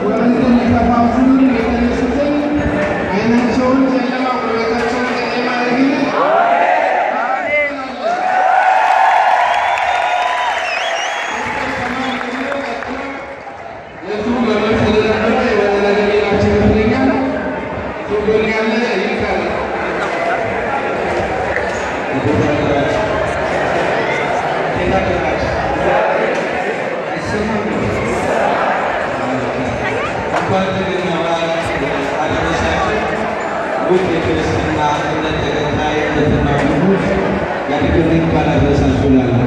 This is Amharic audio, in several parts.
ወንዝን ሊከፋፍሉ የተነሱትን ዓይናቸውን ጨለማ ጉልበታቸውን ጨለማ ያደርግልን። የቱ በመልስ ስለነበረ የሆነ ነገር ሌላቸው ይመስለኛል። እሱ ጎን ያለ ይልካል። እንኳን ለገና በዓል አደረሳችሁ። ውድ የክርስትና እምነት ተከታይ እህትና ወንድሞች ያድግልኝ እንኳን አደረሳችሁ እላለሁ።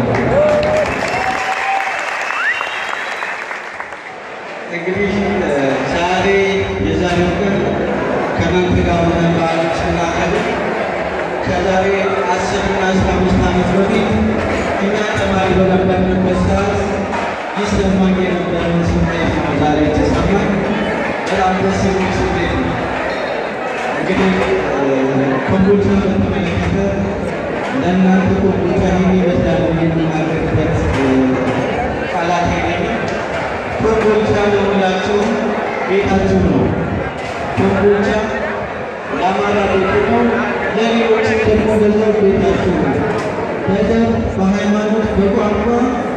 እንግዲህ ዛሬ የዛሬው ቀን ከእናንተ ጋር ሆነን በዓሉን ስናከብር ከዛሬ አስርና አስራ አምስት ዓመት በፊት እኛ ተማሪ በነበርንበት ሰዓት ይሰማኝ የነበረውን ስሜት ነው ዛሬ የተሰማኝ። በጣም ደስ የሚል ስሜት ነው። እንግዲህ ኮምቦልቻን በተመለከተ ለእናንተ ኮምቦልቻ ይህን ይመስላል ብዬ የምናገርበት ቃላት የለኝም። ኮምቦልቻ ለሁላችሁ ቤታችሁ ነው። ኮምቦልቻ ለአማራ ቤት ነው፣ ለሌሎችም ደግሞ በዛው ቤታችሁ ነው። በዘር በሃይማኖት በቋንቋ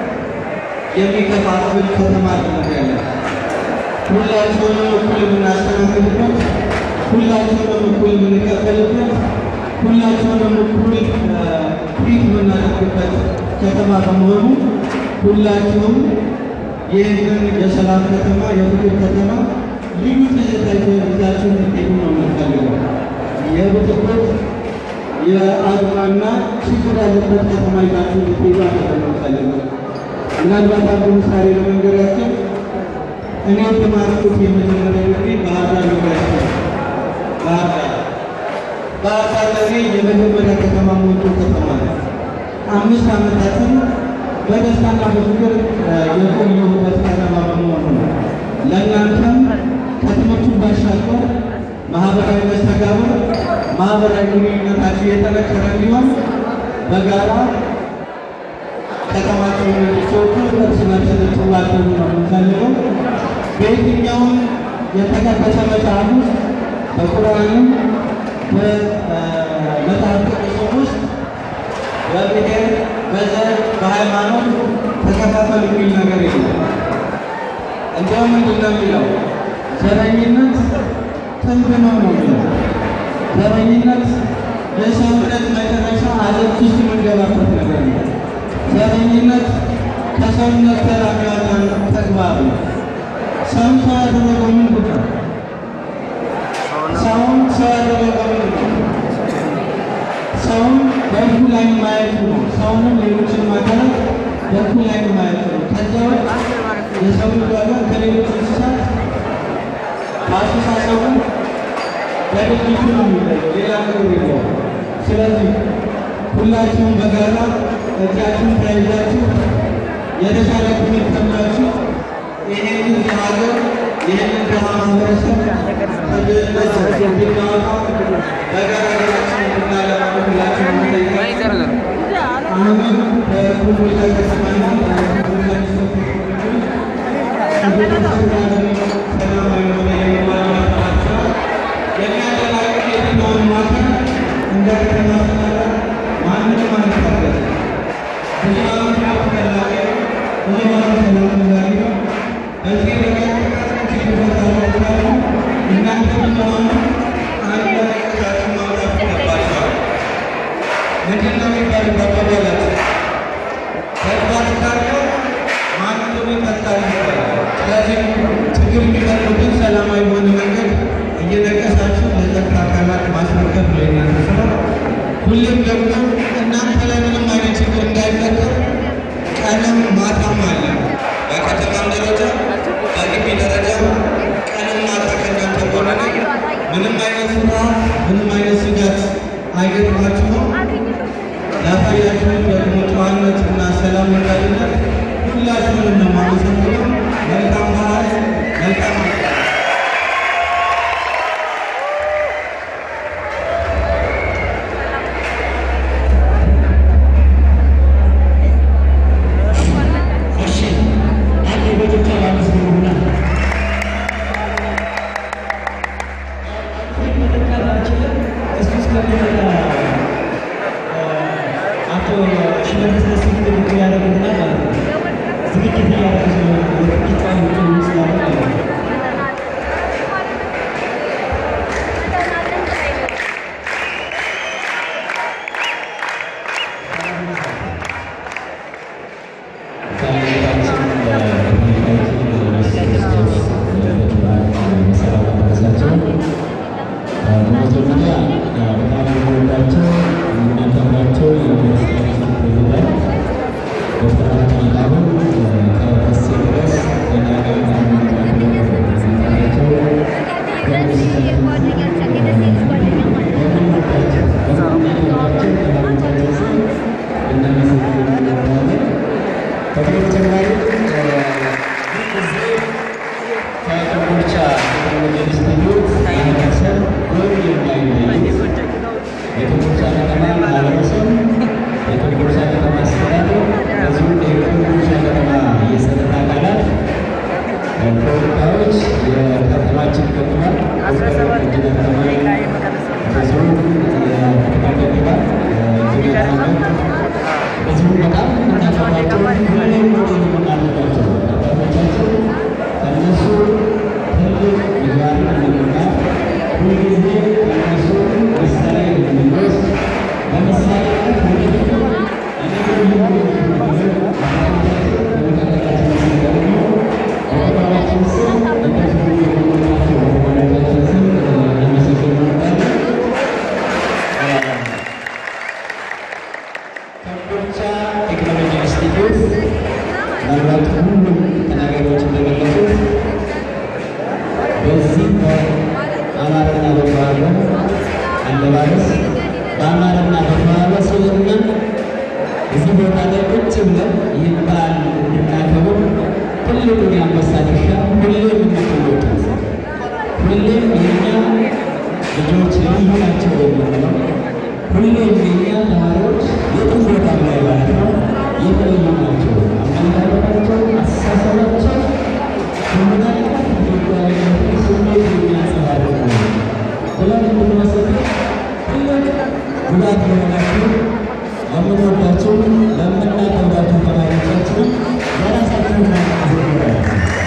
የሚከፋፍል ከተማ ያለ ሁላችሁንም እኩል የምናስተናግድበት፣ ሁላችሁንም እኩል የምንቀበልበት፣ ሁላችሁንም እኩል ትሪት የምናደርግበት ከተማ በመሆኑ ሁላችሁም ይህንን የሰላም ከተማ የፍቅር ከተማ ልዩ ትዝታ ይዛችሁ እንድትሄዱ ነው የምንፈልገው። የብጥብጥ የአድማና ችግር ያለበት ከተማ ይዛችሁ እንድትሄዱ አይደለም የምንፈልገው። ምናልባት አንዱ ምሳሌ ለመንገር ያክል እኔ የተማርኩት የመጀመሪያ ዲግሪ ባህር ዳር ዩኒቨርሲቲ ነው። ባህር ዳር ባህር ዳር ለእኔ የመጀመሪያ ከተማ ሞቶ ከተማ ነው። አምስት ዓመታትን በደስታና በፍቅር የቆየሁበት ከተማ በመሆኑ ነው። ለእናንተም ከትምህርቱ ባሻገር ማህበራዊ መስተጋብር፣ ማህበራዊ ግንኙነታችሁ የጠነከረ እንዲሆን በጋራ ከተማቸውን እንዲሰጡ እርስ በርስ እንድትዋደዱ ነው የምንፈልገው። በየትኛውም የተቀደሰ መጽሐፍ ውስጥ በቁርአንም በመጽሐፍ ቅዱስም ውስጥ በብሔር በዘር በሃይማኖት ተከፋፈል የሚል ነገር የለም። እንዲያውም ምንድን ነው የሚለው? ዘረኝነት ጥንብ ነው ነው የሚለው። ዘረኝነት የሰውነት መጨረሻ አዘቅት ውስጥ የምንገባበት ነገር ነው። ዘረኝነት ከሰውነት ተራ የሚያወጣን ተግባር ነው። ሰውን ሰው ያደረገው ምንድን ነው? ሰውን ሰው ያደረገው ምንድን ነው? ሰውን በእኩል ዓይን ማየቱ ነው። ሰውንም ሌሎችን ማድረግ በእኩል ዓይን ማየቱ ነው። ከዚያ ውጭ የሰው ልጅ ዋጋ ከሌሎች እንስሳት በአስተሳሰቡ በድርጊቱ ነው የሚለየው፣ ሌላ ነገር የለውም። ስለዚህ ሁላችሁም በጋራ እጃችሁን ተያይዛችሁ የተሻለ ትምህርት ተምራችሁ ይህንን ሀገር ይህንን ድሃ ማህበረሰብ ከድህነት እንድናወጣ በጋራ ሀገራችን እንድናለማ ሁላችሁም እንጠይቃለን። አሁንም በኮምቦልቻ ከተማና ሰላማዊ የሆነ የልማት ስራ የሚያደናቅፍ የትኛውንም አካል እንደ ከተማ አስተዳደር ማንም አንታገል። ብዙ ዓመት ፈላጊ ብዙ ዓመት ሰላም ፈላጊ ነው። በዚህ ረገድ ችግር ፈጣሪዎች ካሉ እናንተ ብትሆኑ አንድ ላይ ቆሻችሁ ማውጣት ይገባችኋል። ምንድን ነው የሚባለው በአባባላችን? ተግባር ካለው ማንም ይፈታል ይባላል። ስለዚህ ችግር የሚፈጥሩትን ሰላማዊ በሆነ መንገድ እየነቀሳችሁ ለጸጥታ አካላት ማስረከብ ነው የእናንተ ስራ። ሁሌም ደግሞ እናንተ ላይ ምንም አይነት ችግር እንዳይፈጠር ቀንም ማታም አለ። በከተማም ደረጃ በግቢ ደረጃ ቀንም ማታ ከእናንተ ጎን ነን። ምንም አይነት ስራ ምንም አይነት ስጋት አይገጥማችሁም። ላሳያችሁን ደግሞ ጨዋነት እና ሰላም ወዳድነት ሁላችሁንም ነው የማመሰግነው። መልካም በዓል፣ መልካም በተጨማሪ ከኮምቦልቻ ቴክኖሎጂ ኢንስቲትዩት ማህበረሰብ ጎን የማይለዩ የኮምቦልቻ ከተማ ማህበረሰብ፣ የኮምቦልቻ ከተማ አስተዳደር፣ በዚሁም የኮምቦልቻ ከተማ የጸጥታ አካላት ተወካዮች፣ የከተማችን ከንቲባ ኢንጂነር ተማሪ በዚሁም የከተማ ከንቲባ ኢንጂነር አህመድ በዚሁም በጣም የምናከብራቸው ሁሌም ሞዴል የምናደርጋቸው አባቶቻችን ከእነሱ ትልቅ ምግባርን እንድንማር ሁልጊዜ ከእነሱ ምሳሌ እንድንወስድ በምሳሌነት ወደፊት እኔ አባቶቻችን በመካከላችን ሲገኙ በተባባችን ስም እንደዚሁ የምንላቸው በተባባችን ስም ለመሰገን እንወዳለን። ኮምቦልቻ ቴክኖሎጂ ኢንስቲትዩት ምናልባት ሁሉም ተናጋሪዎች እንደገለጹት በዚህ በአማርና በተዋበ አለባበስ በአማርና በተዋበ ስብዕና እዚህ ቦታ ላይ ቁጭ ብለን ይህን በዓል እንድናከብር ትልቁን የአንበሳ ድርሻ ሁሌም የምትወጡት ሁሌም የእኛ ልጆች ልዩ ናቸው የምንለው ሁሌም የእኛ ተማሪዎች የትም ቦታ ላይ ማለት ነው የተለዩ ናቸው። አመለካከታቸው፣ አስተሳሰባቸው ከምን አይነት ኢትዮጵያዊነት ስሜት የሚያንጸባርቅ ነው ብለን እንድንመሰክር ትልቅ ጉዳት የሆናችሁ ለምንወዳቸው ለምናከብራቸው ተማሪዎቻችንም የራሳችሁን ማዘጋጃ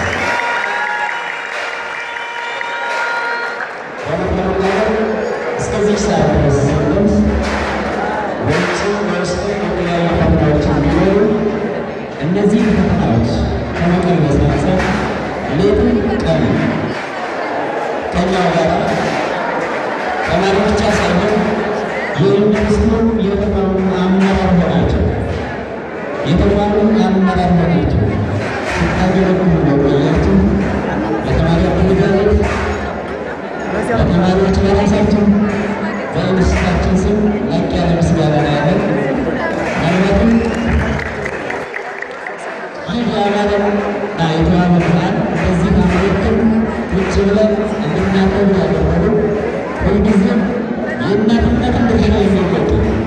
በመከላከል እስከዚህ ሰዓት ድረስ ስንደርስ ውጭ ውስጥ የተለያዩ ፈተናዎች ቢኖሩ እነዚህ ፈተናዎች ከመቀልበስ አንጻር ሌትም ቀን ከኛው ጋር ተማሪ ብቻ ሳይሆን የዩኒቨርስቲው የተቋሙ አመራር ሆናቸው የተቋሙ አመራር ሆናቸው ስታገለግሉ ነው ቆያችሁ ለተማሪ አደረጃጀት ለተማሪዎች በራሳቸው በኢንስቲትዩታችን ስም ላቅ ያለ ምስጋና ነው ያለን። ምናልባትም ይህ የአማረና የተዋበ በዓል በዚህ አመልክም ቁጭ ብለን እንድናከብር ያደረጉ ሁልጊዜም የእናትነትን ድርሻ የሚወጡ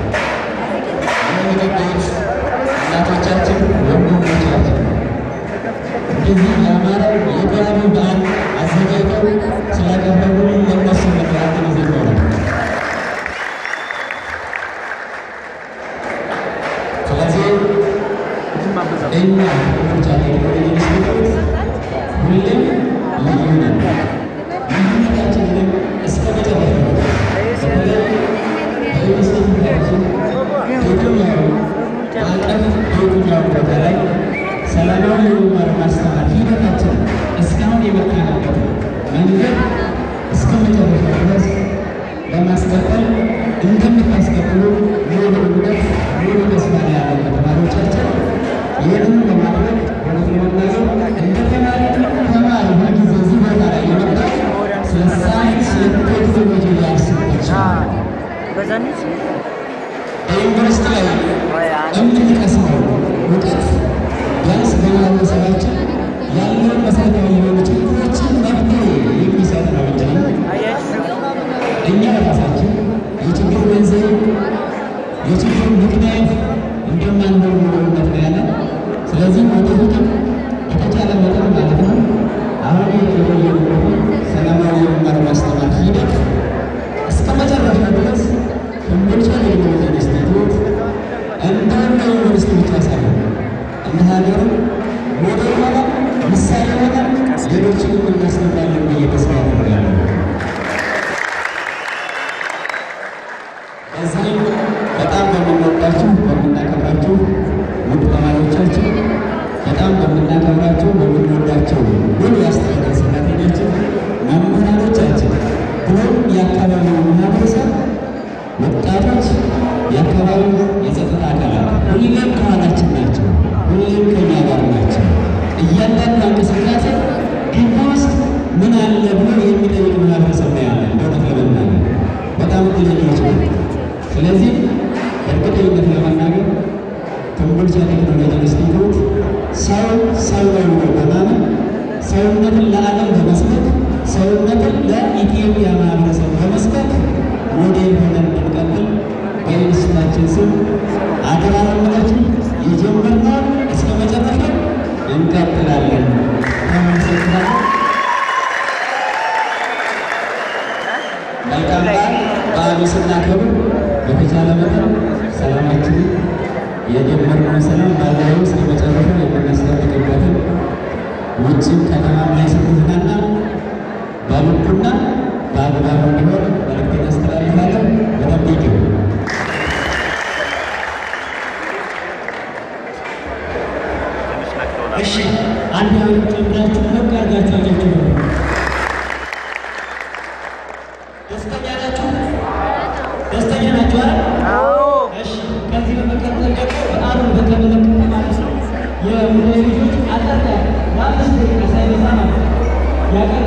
የሚጠጣት እናቶቻችን፣ ወንድሞቻችን እንደዚህ ያማረ የተዋበ በዓል አዘጋጅተው ስላቀረቡልን ለእነሱ መከራከል ጊዜ ይኖራል። ስለዚህ እኛ ኮምቦልቻ ቴክኖሎጂ ኢንስቲትዩት ሁሌም ልዩ ነን። ልዩነታችን ግን እስከ መጨረሻ በተለይ በኢንስቲትዩታችን የትኛው አቀፍ በየትኛው ቦታ ላይ ሰላማዊ የመማር ማስተማር ሂደታችን እስካሁን የመጣንበት መንገድ እስከ መጨረሻ ድረስ ለማስቀጠል እንደምታስቀጥሉ ሙሉ እምነት ሙሉ ተስፋ ነው ያለን በተማሪዎቻችን። ይህንን በማድረግ እውነት ለመናገር እንደ ተማሪ ተማሪ ሁልጊዜ እዚህ ቦታ ላይ የመጣው ስለ ሳይንስ ቴክኖሎጂ ሊያስብ ይችላል። በዩኒቨርስቲ ላይ የምንቀስመው እውቀት ቢያንስ በማህበረሰባችን ያለውን መሰረታዊ የሆኑ ችግሮችን መፍትሄ የሚሰጥ ነው እንጂ እኛ ራሳችን የችግር መንስኤ የችግር ምክንያት እንደማንሆን ሙሉነት ነው ያለን። ስለዚህ ወደፊትም በተቻለ መጠን ማለት ነው አሁን የተለየበት ሰላማዊ የመማር ማስተማር ሂደት እስከ መጨረሻ ድረስ ኮምቦልቻ ቴክኖሎጂ ኢንስቲትዩት እንደ አንድ ዩኒቨርሲቲ ብቻ ሳይሆን እንደ ሀገርም ሞዴል ሆነ ምሳሌ ሆነ ሌሎችንም እናስገባለን ብዬ ተስፋ አደርጋለሁ። እዚህም በጣም በምንወዳችሁ በምናከብራችሁ ውድ ተማሪዎቻችን በጣም በምናከብራቸው በምንወዳቸው ሙሉ የአስተዳደር ሰራተኞችን መምህራኖቻችን ብሎም የአካባቢው ማህበረሰብ ወጣቶች የአካባቢው የጸጥታ አካላት ሁሌም ከኋላችን ናቸው። ሁሌም ከኛ ጋር ናቸው። እያንዳንዱ እንቅስቃሴ ዓለም በመስበክ ሰውነትን ለኢትዮጵያ ማህበረሰብ በመስበክ ሞዴል ሆነን እንድንቀጥል በዩኒቨርሲቲያችን ስም አደራ ለምላችሁ የጀመርነውን እስከ መጨረሻ እንቀጥላለን። አመሰግናለሁ። መልካም በዓል። በዓሉ ስናከብር በተቻለ መጠን ሰላማችንን የጀመርነውን ሰላም ባላዊ እስከ መጨረሻ የምናስጠብቅበትን ውጭም ከተማም ላይ ስትዝናና በልኩና በአግባቡ እንዲሆን መልዕክቴን አስተላልፋለሁ። በጣም ቴንኪው። እሺ አንድ አሁን ጨምራችሁ ሞቅ አድርጋችሁ አጃችሁ ነው። ደስተኛ ናችሁ? ደስተኛ ናችሁ አይደል? እሺ ከዚህ በመቀጠል ደግሞ በዓሉን በተመለከተ ማለት ነው የሙዳይ ልጆች አጠር ያለ ለአምስት ደቂቃ ሳይበዛ ማለት ነው ያቀረቡት